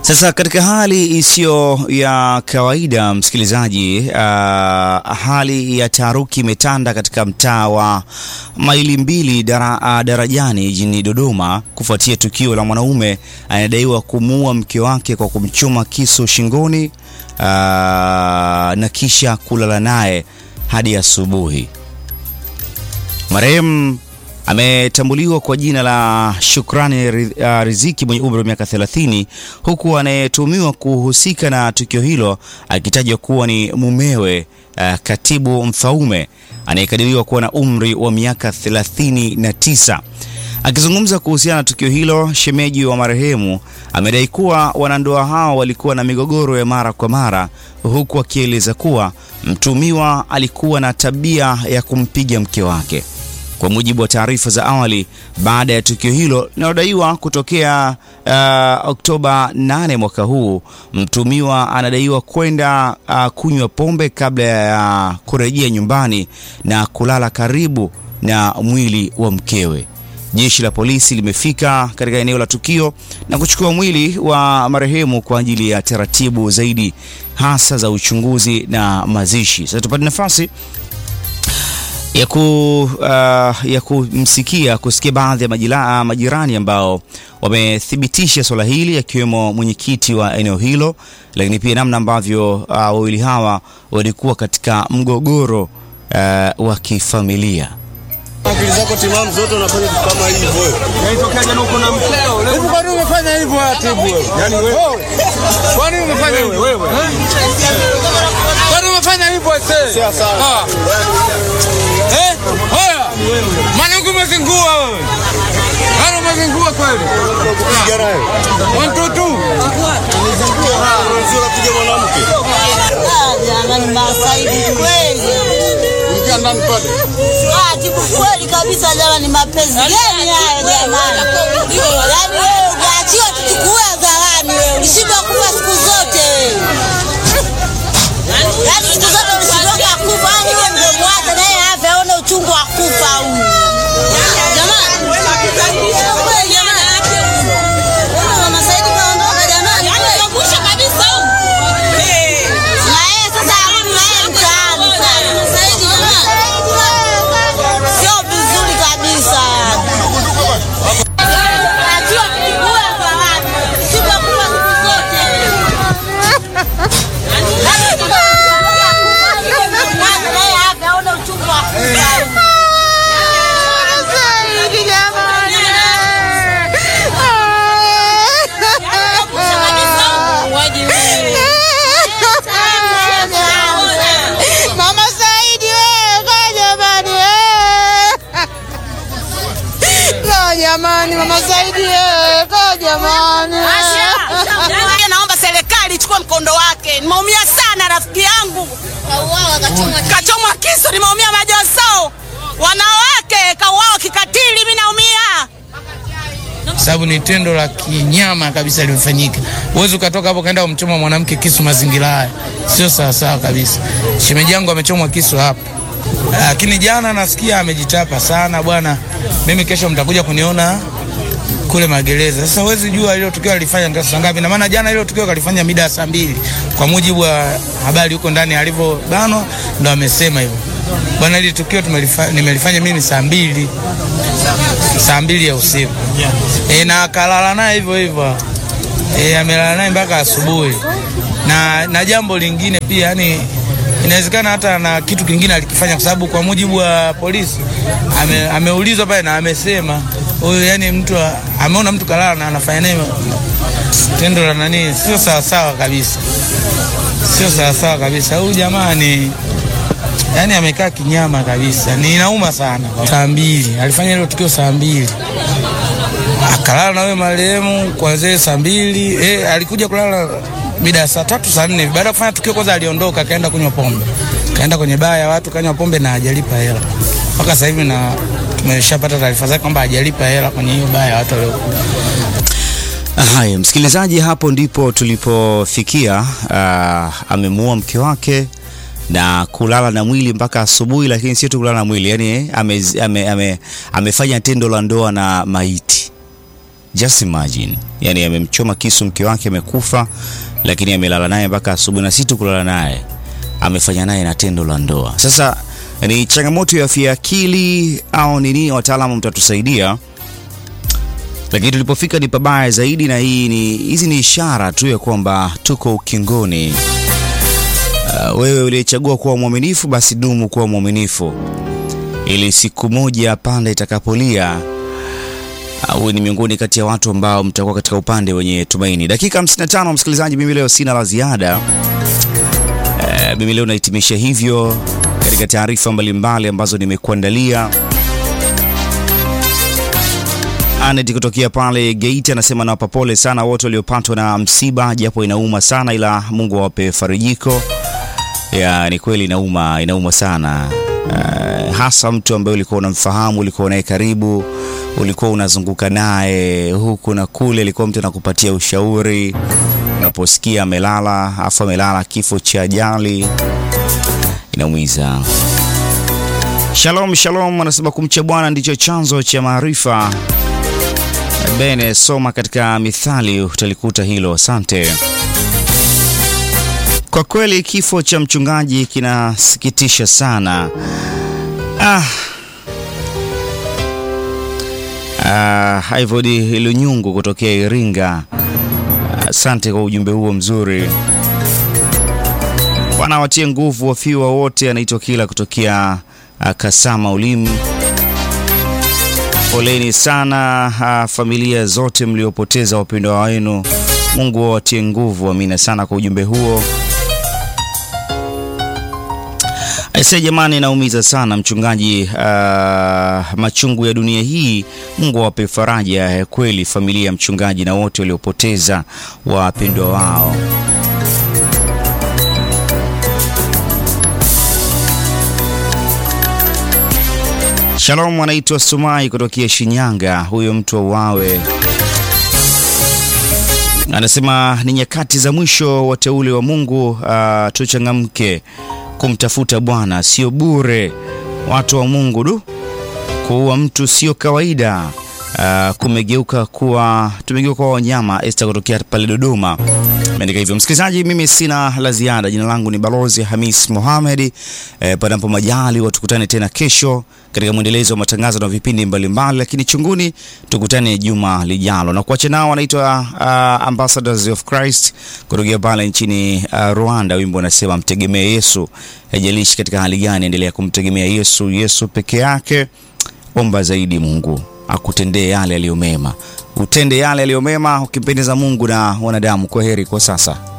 Sasa katika hali isiyo ya kawaida msikilizaji, uh, hali ya taharuki imetanda katika mtaa wa maili mbili dara, uh, Darajani jijini Dodoma kufuatia tukio la mwanaume anayedaiwa kumuua mke wake kwa kumchoma kisu shingoni uh, na kisha kulala naye hadi asubuhi. Marehemu ametambuliwa kwa jina la Shukrani Riziki mwenye umri wa miaka 30 huku anayetuhumiwa kuhusika na tukio hilo akitajwa kuwa ni mumewe uh, Katibu Mfaume anayekadiriwa kuwa na umri wa miaka 39. Akizungumza kuhusiana na tukio hilo, shemeji wa marehemu amedai kuwa wanandoa hao walikuwa na migogoro ya mara kwa mara, huku akieleza kuwa mtuhumiwa alikuwa na tabia ya kumpiga mke wake. Kwa mujibu wa taarifa za awali, baada ya tukio hilo linalodaiwa kutokea uh, Oktoba 8 mwaka huu, mtumiwa anadaiwa kwenda uh, kunywa pombe kabla ya uh, kurejea nyumbani na kulala karibu na mwili wa mkewe. Jeshi la polisi limefika katika eneo la tukio na kuchukua mwili wa marehemu kwa ajili ya taratibu zaidi hasa za uchunguzi na mazishi. Sasa tupate nafasi ya, ku, uh, ya kumsikia kusikia baadhi ya majila, uh, majirani ambao wamethibitisha swala hili akiwemo mwenyekiti wa eneo hilo, lakini pia namna ambavyo uh, wawili hawa walikuwa katika mgogoro uh, wa kifamilia. Akili zako timamu zote unafanya vitu kama hivyo. Yaitokea jana uko na mkeo leo. Hivi kwani umefanya hivyo atibu wewe? Yaani wewe Kwani umefanya hivyo? wewe. Kwani umefanya hivyo ese? Sio sawa. Eh? Haya. Maana uko umezingua wewe. Hapo umezingua kweli. Piga naye. One two two. Sio kupiga mwanamke. Jamani, masaidi kweli. Ingia ndani pale. Ah, tibu kweli kabisa jamani, mapenzi gani haya jamani? Yaani wewe unaachiwa tuchukue hadharani wewe, ulishindwa kufa siku zote wewe. Yaani siku zote ulishindwa kufa, yaani wewe ndio mwache naye afe aone uchungu wa kufa huyu. Jamani. Kweli jamani. Wewe mama Saidi kaondoka jamani. Na yeye sasa arudi na yeye mtaani sasa. Saidi jamani. Sio vizuri kabisa. Achiwa kuchukua hadharani. Usishindwe kufa siku zote. Mama Saidi wewe, kaa jamani wewe. Kaa jamani Mama Saidi wewe, kaa jamani. Naomba serikali ichukue mkondo wake. Nimeumia sana rafiki yangu. Kachomwa kisu, nimeumia majoso. Wanawake kauawa kikatili, mimi naumia. sababu ni tendo la kinyama kabisa limefanyika. Huwezi ukatoka hapo kaenda kumchoma mwanamke kisu mazingira haya, sio sawasawa kabisa. Shemeji yangu amechomwa kisu hapo, lakini jana nasikia amejitapa sana bwana. Mimi kesho mtakuja kuniona kule magereza. Sasa huwezi jua hilo tukio alifanya ndio saa ngapi, na maana jana hilo tukio kalifanya mida ya saa mbili kwa mujibu wa habari huko ndani alivyobanwa, ndo amesema hivyo bwana. Hili tukio tumelifa, nimelifanya mimi saa mbili saa mbili ya usiku e, na akalala naye hivyo hivyo e, amelala naye mpaka asubuhi. Na, na jambo lingine pia yani inawezekana hata na kitu kingine alikifanya, kwa sababu kwa mujibu wa polisi ame, ameulizwa pale na amesema huyu yani mtu a- ameona mtu kalala na anafanya naye tendo la nani, sio sawasawa kabisa, sio sawasawa kabisa. Huyu jamaa ni yani amekaa kinyama kabisa, ni inauma sana. Saa mbili alifanya hilo tukio saa mbili akalala na wewe marehemu kuanzia hiyo saa mbili eh, alikuja kulala mida ya saa tatu saa nne baada ya kufanya tukio. Kwanza aliondoka akaenda kunywa pombe, kaenda kwenye baa ya watu kanywa pombe na hajalipa hela mpaka sasa hivi, na tumeshapata taarifa zake kwamba hajalipa hela kwenye hiyo baa ya watu waliokuja. Haya, msikilizaji, hapo ndipo tulipofikia. Uh, amemuua mke wake na kulala na mwili mpaka asubuhi, lakini sio tu kulala na mwili, yani ame, ame, ame, amefanya tendo la ndoa na maiti Just imagine, yani amemchoma kisu mke wake, amekufa, lakini amelala naye mpaka asubuhi, na si tu kulala naye, amefanya naye na tendo la ndoa. Sasa ni changamoto ya afya ya akili au ni nini? Wataalamu mtatusaidia, lakini tulipofika ni pabaya zaidi, na hii ni hizi ni ishara tu ya kwamba tuko ukingoni. Uh, wewe uliyechagua kuwa mwaminifu, basi dumu kuwa mwaminifu ili siku moja panda itakapolia uwe ni miongoni kati ya watu ambao mtakuwa katika upande wenye tumaini. Dakika 55, msikilizaji, mimi leo sina la ziada. E, mimi leo nahitimisha hivyo katika taarifa mbalimbali ambazo nimekuandalia. Anet kutokea pale Geita anasema nawapa pole sana wote waliopatwa na msiba, japo inauma sana, ila Mungu awape farijiko. Ya, ni kweli inauma, inauma sana uh, hasa mtu ambaye ulikuwa unamfahamu, ulikuwa naye karibu, ulikuwa unazunguka naye huku na kule, alikuwa mtu anakupatia ushauri. Unaposikia amelala afu amelala kifo cha ajali, inaumiza. Shalom, shalom anasema kumcha Bwana ndicho chanzo cha maarifa. Bene, soma katika Mithali utalikuta hilo. Asante. Kwa kweli kifo cha mchungaji kinasikitisha sana. Ah. Ah, Ivodi Lunyungu kutokea Iringa. Asante kwa ujumbe huo mzuri. Bwana watie nguvu wafiwa wote. Anaitwa Kila kutokea uh, Kasama Ulimu. Poleni sana uh, familia zote mliopoteza wapendwa wenu. Mungu awatie nguvu. Amina sana kwa ujumbe huo. Aise jamani, naumiza sana mchungaji. Uh, machungu ya dunia hii, Mungu awape faraja ya kweli familia ya mchungaji na wote waliopoteza wapendwa wao. Shalom, anaitwa Sumai kutokea Shinyanga. Huyo mtu auawe. Anasema ni nyakati za mwisho, wateule wa Mungu, uh, tuchangamke kumtafuta Bwana, sio bure. Watu wa Mungu, du, kuua mtu sio kawaida. Uh, kumegeuka kuwa tumegeuka kuwa wanyama. Esther kutokea pale Dodoma ameandika hivyo. Msikilizaji, mimi sina la ziada. Jina langu ni Balozi Hamis Mohamed. E, panapo majali watukutane tena kesho katika mwendelezo wa matangazo na vipindi mbalimbali, lakini chunguni tukutane juma lijalo, na kuacha nao wanaitwa uh, Ambassadors of Christ kutokea pale nchini uh, Rwanda. Wimbo unasema mtegemee Yesu. Haijalishi katika hali gani, endelea kumtegemea Yesu. Yesu peke yake. Omba zaidi Mungu akutendee yale yaliyo mema, utende yale yaliyo mema ukimpendeza Mungu na wanadamu. Kwa heri kwa sasa.